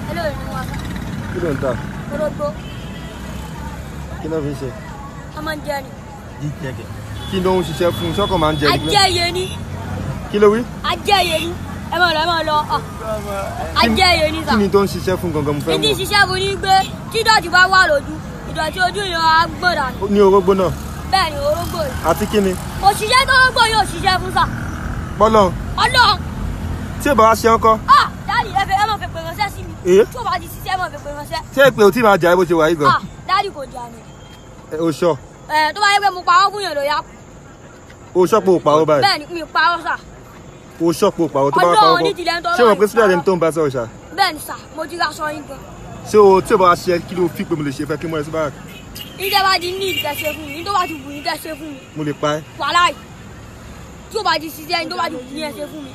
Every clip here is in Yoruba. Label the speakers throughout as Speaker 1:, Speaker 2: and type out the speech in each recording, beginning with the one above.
Speaker 1: eléyìí ni wọn
Speaker 2: kí ló ń ta
Speaker 1: orógbó
Speaker 2: kí ló fi ń ṣe.
Speaker 1: wọn máa ń jẹ ni
Speaker 2: kí ló ń ṣiṣẹ́ fún sọ́kàn máa ń jẹ ní
Speaker 1: ajẹyẹ ni
Speaker 2: kí ló wí.
Speaker 1: ajẹyẹ ni ẹ máa lọ ẹ máa lọ ọ ajẹyẹ ni sà
Speaker 2: kí ni tó ń ṣiṣẹ́ fún gangan mo fẹ́
Speaker 1: ìdí
Speaker 2: mọ̀
Speaker 1: ṣiṣẹ́ fún ni pé tí ìdọ̀tí bá wà lójú ìdọ̀tí ojú yẹn á gbọ̀dà ni
Speaker 2: ní orógbó náà
Speaker 1: bẹ́ẹ̀ ni orógbó yìí
Speaker 2: àti kí ni
Speaker 1: òṣìṣẹ́ tó rógbó yóò ṣiṣẹ́ fún sà
Speaker 2: bọ́lọ̀
Speaker 1: ọlọ́run
Speaker 2: tí ò bá wá ṣe ọkọ
Speaker 1: ah dáàdì ẹ fẹ́ ẹ máa fẹ́ pè ránṣẹ́ sí mi
Speaker 2: Èé?
Speaker 1: tí o bá ti ṣiṣẹ́ ẹ máa fẹ́ pè ránṣẹ́
Speaker 2: ṣé èpè ò tí máa jà ẹ́ bó ṣe wà yìí gan
Speaker 1: ah dáàdì kò jà ní
Speaker 2: Ẹ, o sọ
Speaker 1: ẹ tó bá yẹ pé mo parọ́ fún yàn ló yá
Speaker 2: o sọ pé o pàrọ̀ báyìí
Speaker 1: bẹ́ẹ̀ ni mi parọ́ sà
Speaker 2: o sọ pé o pàrọ̀ tó bá wá
Speaker 1: Ọlọ́run
Speaker 2: pàrọ̀
Speaker 1: ní
Speaker 2: kọ́
Speaker 1: tilẹ̀ ń tọ́
Speaker 2: ṣé o mọ̀ pé
Speaker 1: láì
Speaker 2: sílẹ̀ ẹni
Speaker 1: parọ́.
Speaker 2: tó ń bá sọ̀rọ̀ ṣá
Speaker 1: bẹ́ẹ̀ ni sà mo ti ra aṣọ yín gan
Speaker 2: ṣé o tí o bá wá ṣe kí ló fi pé mo lè ṣe fẹ́ kí mo rẹ̀ sí báyà
Speaker 1: ìjẹ́ bá ti ní ìtẹ̀sẹ̀ fún mi ní tó bá ti wù ní tẹ̀sẹ̀ fún mi
Speaker 2: mo lè pa ẹ́
Speaker 1: wàhálà yìí tí o bá ti ṣiṣẹ́ ní tó bá ti wù ní ẹsẹ̀ fún mi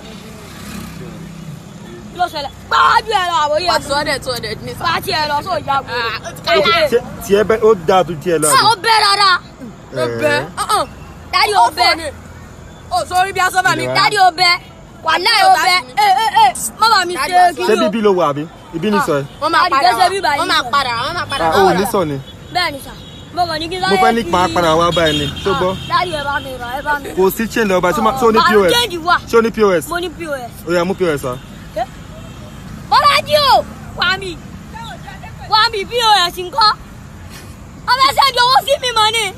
Speaker 1: kí ló ṣẹlẹ̀ gbájú ẹ lọ àbòyẹ
Speaker 3: Wà sọ dẹ̀ tó dẹ̀ ní sá.
Speaker 1: pàtí ẹ lọ sóò jágbó
Speaker 2: ṣé tiẹ̀ bẹ́ ó dáa tó tiẹ̀ lọ
Speaker 1: ah ó bẹ́ dáadáa
Speaker 3: Ó bẹ́.
Speaker 1: dáàdì ó bẹ́
Speaker 3: Ó sórí bí aṣọ bá mi.
Speaker 1: dáàdì ó bẹ́ wàhálà ó bẹ́ ẹ ẹ ẹ má bàa mi ṣe kí
Speaker 2: ṣé
Speaker 1: ni o
Speaker 2: bíbí ló wà àbí ibi ní sọ ẹ
Speaker 3: Wọ́n máa
Speaker 1: Dáàdì,
Speaker 3: padà
Speaker 1: gẹ́gẹ́ bí
Speaker 3: wá.
Speaker 1: báyìí
Speaker 3: Wọ́n máa
Speaker 1: sọ.
Speaker 3: padà wá. Wọ́n máa padà
Speaker 2: Ah,
Speaker 3: wá.
Speaker 2: o ní sọ ni
Speaker 1: bẹ́ẹ̀ ni sà mo kàn ní kí
Speaker 2: mo fẹ́ ní pa padà wá báyìí ni tó gbọ́
Speaker 1: dáàdì ẹ bá mi rà ẹ bá mi rà.
Speaker 2: kò sí chain lọ́ba ṣé o ní
Speaker 1: Máa
Speaker 2: pos
Speaker 1: change wà
Speaker 2: ṣé o ní pos
Speaker 1: mo ní pos.
Speaker 2: ó yá mú pos wá
Speaker 1: Bọ́lájí o wà mí wà mí pos ńkọ́ ọmọ ẹsẹ̀ di owó sí mi mọ́ ni.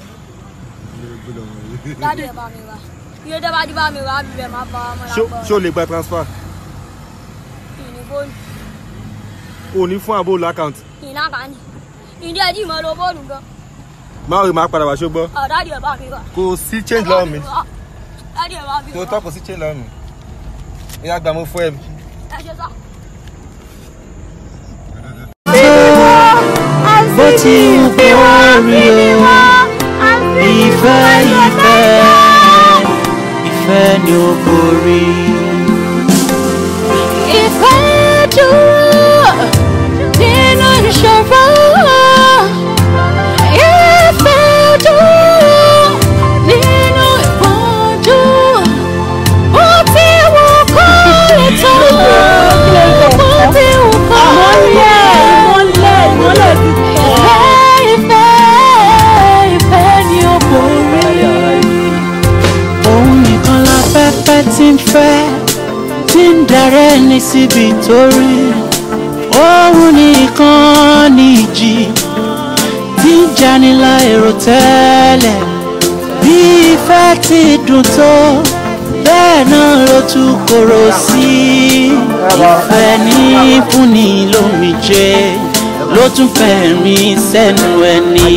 Speaker 1: dáàdì ẹ bá mi rà iye tẹ́ bá ti bá mi rà á bíbẹ̀ máa bá ọmọ
Speaker 2: Ṣé-
Speaker 1: làgbọ́
Speaker 2: ṣé o lè gba transfer
Speaker 1: ìní fóònù
Speaker 2: o ní fún àbó lákàntì
Speaker 1: ìní àkànní ìdí ẹ̀dí ìmọ̀ ló fóònù gan
Speaker 2: máa rí máa padà wá ṣó gbọ́
Speaker 1: ọ̀ dáàdì ẹ bá mi rà.
Speaker 2: kò sí change lọ́wọ́ mi
Speaker 1: dáàdì ẹ bá mi
Speaker 2: tó
Speaker 1: rà
Speaker 2: tọ́ kò sí change lọ́wọ́ mi ìyá gbà mo fún ẹ
Speaker 1: ẹ ṣe sá.
Speaker 4: bó ti wù kó rí o ìfẹ́ ìfẹ́ ìfẹ́ ni ó borí.
Speaker 5: Ìfẹ́ dúró nínú ìṣòro. Ìfẹ́ dúró nínú ìpọ́njú. Bó ti wù kó lè tó. Bó ti wù kó rí ẹ̀. Ìfẹ́ ìfẹ́ ìfẹ́ ni ó borí.
Speaker 4: òun nìkan la fẹ́fẹ́ tí ń fẹ́ tí ń darẹ́ ní síbi tó rí òun nìkan ní ìjì tí ń janilá èrò tẹ́lẹ̀ bí ìfẹ́ ti dùn tó bẹ́ẹ̀ náà ló tún korò sí ìfẹ́ ní fúnni lómijé ló tún fẹ̀rín sẹ́nu ẹni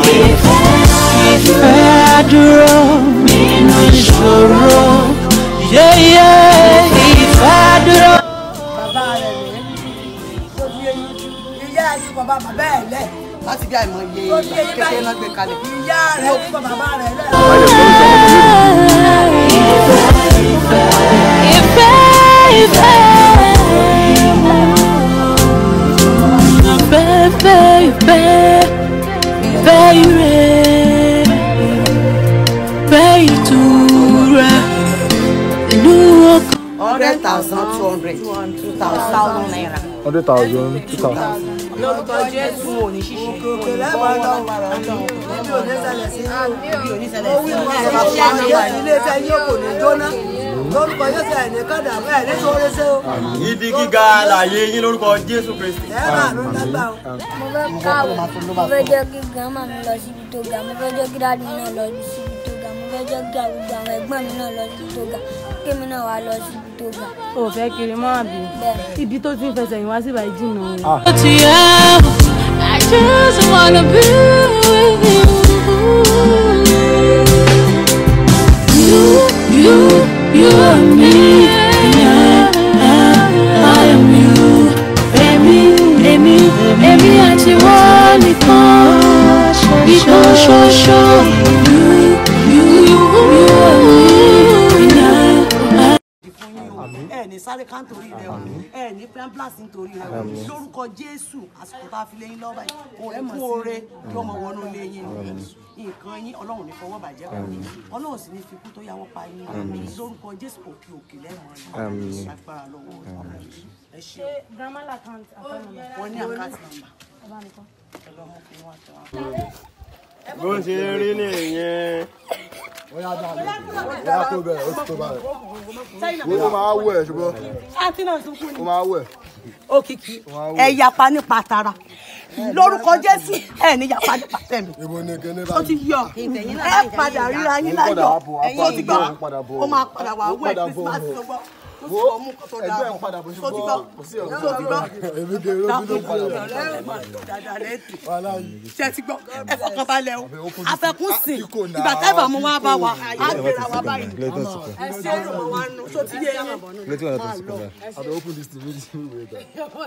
Speaker 4: ìfẹ́ dúró nínú ìṣòro yéyé ìfẹ́ dúró.
Speaker 6: bàbá rẹ̀ rèé tó bí eyín ìyá rẹ̀ fún bàbá bàbá ẹ̀ lẹ̀
Speaker 7: láti bí àìmọye
Speaker 6: tó bí eyín
Speaker 7: kékeré náà gbé kalẹ̀.
Speaker 6: ìyá rẹ̀ fún bàbá rẹ̀ lẹ̀.
Speaker 5: Ìfẹ́ ìfẹ́ ìfẹ́ ìfẹ́ ìfẹ́ ìfẹ́ ire ìfẹ́ ìtura inú ọkàn.
Speaker 7: hundred thousand two hundred two thousand naira.
Speaker 2: hundred thousand two thousand.
Speaker 7: lórúkọ jésù òní ṣíṣe
Speaker 6: òkè lẹ́bàá lọ níbi òní ṣẹlẹ̀ sí
Speaker 7: òní
Speaker 6: i ó wí mú àwọn ọmọ yóò ilé iṣẹ́ yóò kò ní jóná lórúkọ yóò ṣe àìní kọ́dà ẹ̀ ní sóore ṣe o
Speaker 8: ibi gíga láàyè yín lórúkọ jésù kristi.
Speaker 6: ẹ̀ máa ló lágbà o.
Speaker 1: mo fẹ́ káwọ́ mo fẹ́ jẹ́ kí grandma mi lọ síbi tó ga mo fẹ́ jẹ́ kí dáàdì mi náà lọ síbi tó ga mo fẹ́ jẹ́ kí gbogbo àwọn ẹ̀gbọ́n mi náà lọ síbi tó ga kémi náà wá lọ síbi tó ga
Speaker 3: O fẹ́ kiri mọ́ àbí?
Speaker 1: bẹ́ẹ̀
Speaker 3: Ibi tó ti ń fẹsẹ̀ yín wá sí ìbàyí jìnnà o.
Speaker 5: to you. I just wanna be with you. You, you, you and me. Yeah, I am you. Èmi, èmi, èmi àti wọ́n nìkan. Ìkan ṣoṣo. You, you, you and me. Yeah,
Speaker 7: ẹ ní sáré kántórì rẹ o ẹ ní pé ambulance nítorí rẹ o lórúkọ jésù àsìkò tá a fi léyìn lọ́wọ́ báyìí òun kú oore yóò mọ wọnú ilé yín nǹkan yín ọlọ́run ní fọwọ́ bàjẹ́ kò ní ọlọ́run sì ní fi kú tó yàwọ́ pa yín lórúkọ jésù òkè òkè lẹ́mọ̀ọ́ ní agbára lọ́wọ́ ẹ ṣe
Speaker 3: grandma account account number.
Speaker 7: wọ́n ní àkáàtì nàmbà ẹ lọ́ mú kí wọ́n tẹ̀ wọ́n.
Speaker 8: bó ṣe rí nìyẹn.
Speaker 2: ó yá dá mi ó yá tó bẹ̀rẹ̀ ó ti tó báyìí ó máa wẹ̀ ṣùgbọ́n
Speaker 7: àǹtí náà sunkún ni.
Speaker 2: ó máa wẹ̀
Speaker 7: òkìkí ẹ yapa nípa tara lórúkọ jésù ẹ ní yapa nípa tẹmí
Speaker 2: ibo ni kíní
Speaker 7: ó ti
Speaker 2: báyìí
Speaker 7: yọ ẹ padà ríra yín láyọ̀ ó ti gbọ́
Speaker 2: ó padà bọ̀
Speaker 7: ó máa padà wà
Speaker 2: ó
Speaker 7: wẹ̀
Speaker 2: padà bọ̀
Speaker 7: christmas tó gbọ́ ó sì bọ́ mú kó tó dáa
Speaker 2: ẹgbẹ́ ń padà bọ̀
Speaker 7: tó ti gbọ́
Speaker 2: ṣùgbọ́n
Speaker 7: tó ti gbọ́
Speaker 2: èmi kì í róbí ló ń padà bọ̀
Speaker 7: dáadáa lẹ́tì
Speaker 2: wàhálà yìí
Speaker 7: ṣe ti gbọ́ ẹ fọkàn balẹ̀ o afẹ́kún sìn
Speaker 2: Àkíkò náà.
Speaker 7: ìgbà tẹ́bà mú wá bá wa á gbéra wa báyìí ẹ ṣe é lọ́wọ́ wa nù tó ti yé yín máa lọ.
Speaker 2: àbẹ open this tv this tv wey there.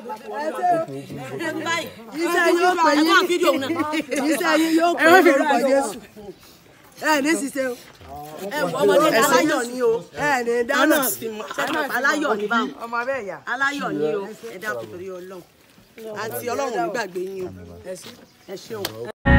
Speaker 6: iṣẹ́ yóò pè yín iṣẹ́ yín yóò pè yín lórúkọ jésù ẹ ní ṣiṣẹ́ o
Speaker 7: ọmọdé aláyọ̀ ni o
Speaker 6: ẹ ní dáná
Speaker 7: dáná aláyọ̀ ni báwọn
Speaker 6: ọmọ bẹ́ẹ̀ yà.
Speaker 7: aláyọ̀ ni o ẹ dákun torí ọlọ́run àti ọlọ́run ò ní gbàgbé yín o ẹ ṣé o.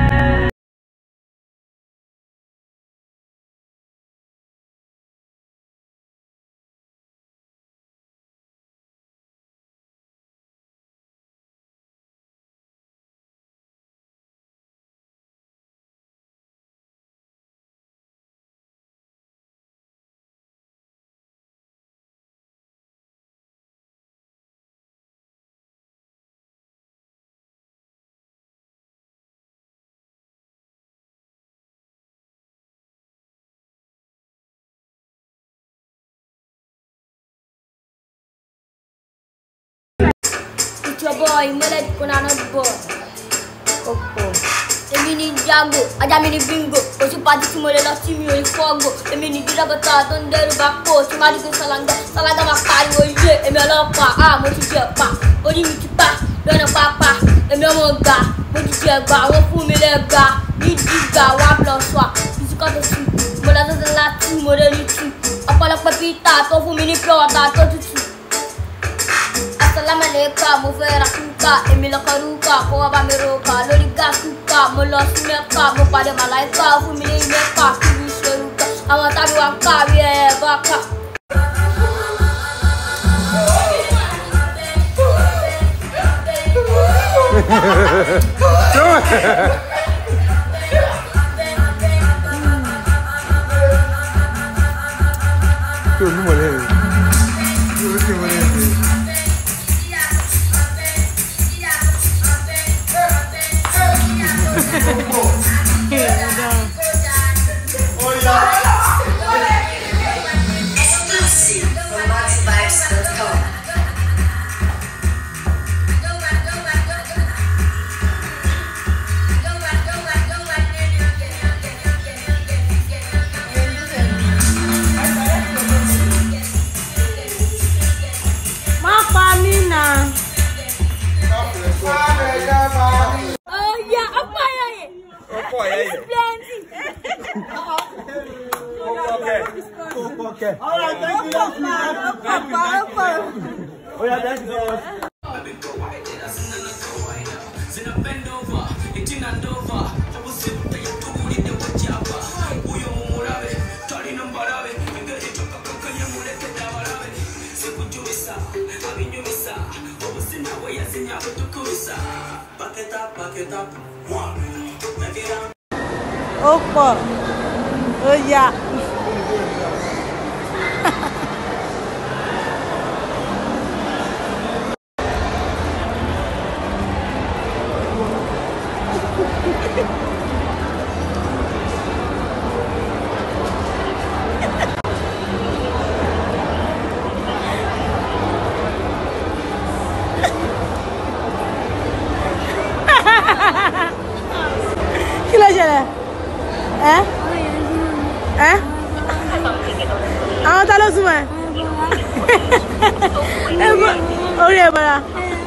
Speaker 1: It's your boy, Melody Konanot boy. Èmi ni Jago, ajá mi ni Bingo, oṣù pàtí tí mo lè lọ sí mi ò ní fọ́gò. Èmi ni gírábàtà tó ń dẹ́rù bá pò, tí máa dìgbò ṣàlàngà, ṣàlàngà máa pariwo ilé. Èmi ọlọ́pàá, ah mo ti jẹ pa, orí mi ti pa, lọ́nà pápá. Èmi ọmọ ọgbà, mo ti jẹ gbà, wọ́n fún mi lẹ́gbà. Ní dìgbà wá plus wa, bisikọ́ tó sùn. Mo lọ sọ́sọ́ láti mo lè rí tù. Ọ̀pọ̀lọpọ̀ Peter tó fún mi ní pure water tó tutù. Assalamu alaikum, mo fẹ́ ra kúkà, èmi lọ́kọ̀ rúkà, kó wá bá mi roka, lórí gá kúkà, mo lọ sí mẹ́kà, mo pàdé màláìkà, fún mi ní mẹ́kà, kí mi ṣe rúkà, àwọn tábí wa ká bí ẹ bá kà.
Speaker 2: kí o ní mọ̀lẹ́ rẹ̀ kí o ní mọ̀lẹ́ rẹ̀.
Speaker 9: Exclusive from MaxiVibes.com.
Speaker 3: má pa mí nà.
Speaker 1: Ọ̀ya, ọ̀pọ̀ ẹ̀yà yẹn.
Speaker 8: ọkọ ẹ yẹ.
Speaker 1: Plenty.
Speaker 3: ó pọ̀ ó yá. kí ló ṣẹlẹ̀ ẹ́ ẹ́ àwọn ta ló súnmọ́ ẹ ẹ bọ́ orí ẹ bọ́ra.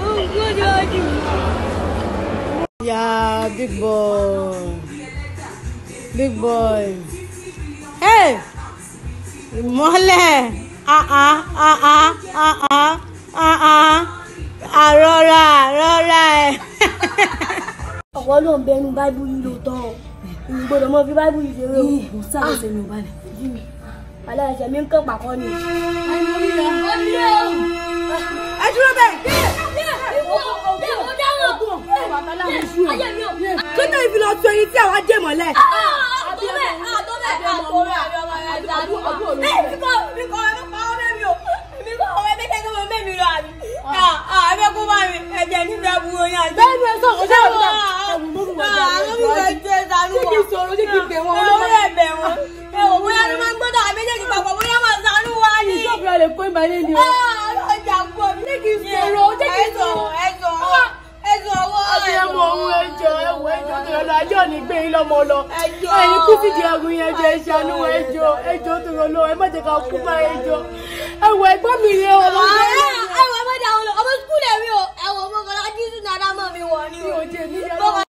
Speaker 3: Yeah, big boy. Big boy. Hey! Ìmọ́lẹ̀. Ah ah ah ah ah ah ah ah. àrọ́ra àrọ́ra ẹ̀.
Speaker 1: ọ̀pọ̀ ló ń bẹnu báíbù yìí lóòótọ́ o ìyìn gbọ́dọ̀ mọ́ fi báíbù yìí ṣeré o. mo sáré ṣe mi ò balẹ̀. alẹ́ ẹ̀ṣẹ̀ mi ń kàn pàkọ́ ni.
Speaker 3: ẹ dúró bẹ́ẹ̀. tó tẹ̀ ìfilọ̀ tó ẹni tí àwa dé mọ́lẹ̀. bẹ́ẹ̀ni ẹ sọ̀rọ̀ ṣé àwọn ọ̀gá kí kì í sọ̀rọ̀ ṣé kì í bẹ̀ wọ́n lọ́wọ́. ìṣọ́ọ̀bù rẹ̀ lè kó ìbàlẹ̀ ni o. ṣé kì í sọ̀rọ̀ ṣé kì í sọ̀rọ̀. abiyamọ ohun ẹjọ ẹwọ ẹjọ tó yọ lọ ajé òní gbé yín lọmọ lọ ẹyin kú sídìí ẹgùn yẹn jẹ ìṣàánú ẹjọ ẹjọ tó yọ lọ ẹ má jẹ ká kú bá ẹjọ ẹwọ ẹ̀gbọ́n mi rè ọ lọ sí
Speaker 1: ẹwọ ọmọdé àwọn ọmọ skul ẹ̀rí o ẹwọ ọmọ kan lájú sínú adámọ̀ mi wọ̀ ni
Speaker 3: mi
Speaker 1: o.
Speaker 3: ò jẹ níyàwó.